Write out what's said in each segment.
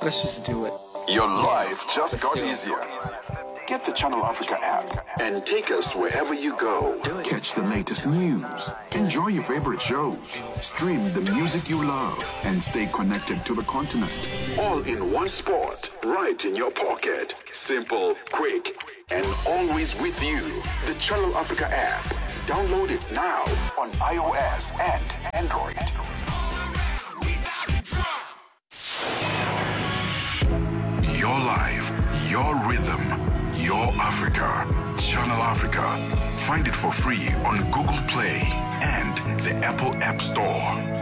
Let's just do it. Your life just got easier. Get the Channel Africa app and take us wherever you go. Catch the latest news, enjoy your favorite shows, stream the music you love, and stay connected to the continent. All in one spot, right in your pocket. Simple, quick, and always with you. The Channel Africa app. Download it now on iOS and Android. Your life, your rhythm, your Africa. Channel Africa. Find it for free on Google Play and the Apple App Store.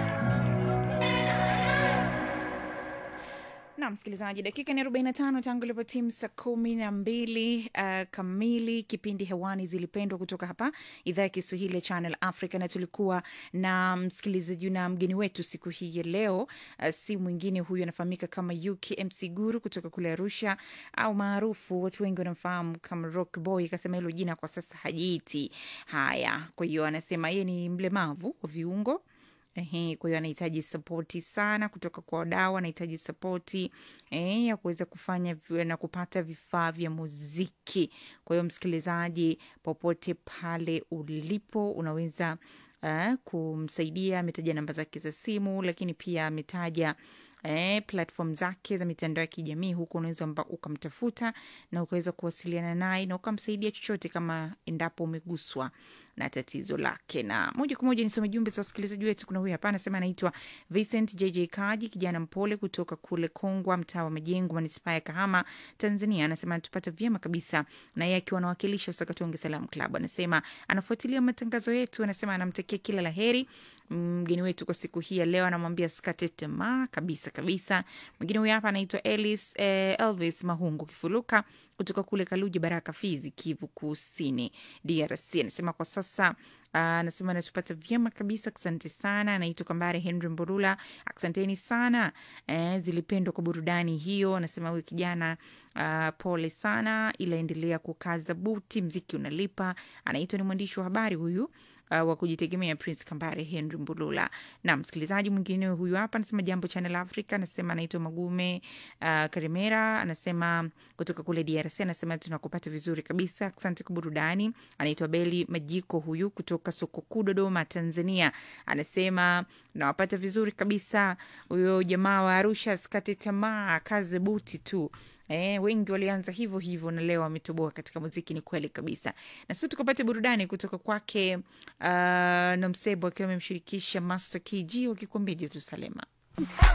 na msikilizaji dakika ni 45 tangu ilipo timu saa kumi na mbili uh, kamili kipindi hewani zilipendwa kutoka hapa idhaa ya kiswahili ya channel africa na tulikuwa na msikilizaji na mgeni wetu siku hii ya leo uh, si mwingine huyu anafahamika kama ukmc guru kutoka kule arusha au maarufu watu wengi wanamfahamu kama rock boy akasema hilo jina kwa sasa hajiiti haya kwa hiyo anasema yeye ni mlemavu wa viungo Ehe, kwa hiyo anahitaji sapoti sana kutoka kwa wadau, anahitaji sapoti eh, ya kuweza kufanya vi- na kupata vifaa vya muziki. Kwa hiyo msikilizaji, popote pale ulipo, unaweza uh, kumsaidia. Ametaja namba zake za simu, lakini pia ametaja eh, platform zake za mitandao ya kijamii huko unaweza mba- ukamtafuta na ukaweza kuwasiliana naye na ukamsaidia chochote kama endapo umeguswa na tatizo lake na moja kwa moja nisome jumbe za wasikilizaji wetu kuna huyu hapa anasema anaitwa vincent jj kaji kijana mpole kutoka kule kongwa mtaa wa majengo manispaa ya kahama tanzania anasema anatupata vyema kabisa na yeye akiwa anawakilisha usakatonge salam club anasema anafuatilia matangazo yetu anasema anamtakia kila la heri mgeni wetu kwa siku hii ya leo anamwambia sikate tamaa kabisa kabisa mwingine huyu hapa anaitwa Elis, eh, elvis mahungu kifuluka kutoka kule kaluji baraka fizi kivu kusini drc anasema kwa sasa ah, anasema anatupata vyema kabisa asante sana anaitwa kambare henry mborula asanteni sana eh, zilipendwa kwa burudani hiyo anasema huyu kijana uh, pole sana ila endelea kukaza buti mziki unalipa anaitwa ni mwandishi wa habari huyu uh, wa kujitegemea prince kambare henry mbulula na msikilizaji mwingine huyu hapa anasema jambo channel africa anasema anaitwa magume uh, karimera anasema kutoka kule drc anasema tunakupata vizuri kabisa asante kwa burudani anaitwa beli majiko huyu kutoka soko kuu dodoma tanzania anasema nawapata vizuri kabisa huyo jamaa wa arusha asikate tamaa kaze buti tu Eh, wengi walianza hivyo hivyo na leo wametoboa katika muziki ni kweli kabisa na sisi tukapata burudani kutoka kwake uh, nomsebo akiwa amemshirikisha master kg wakikwambia jerusalema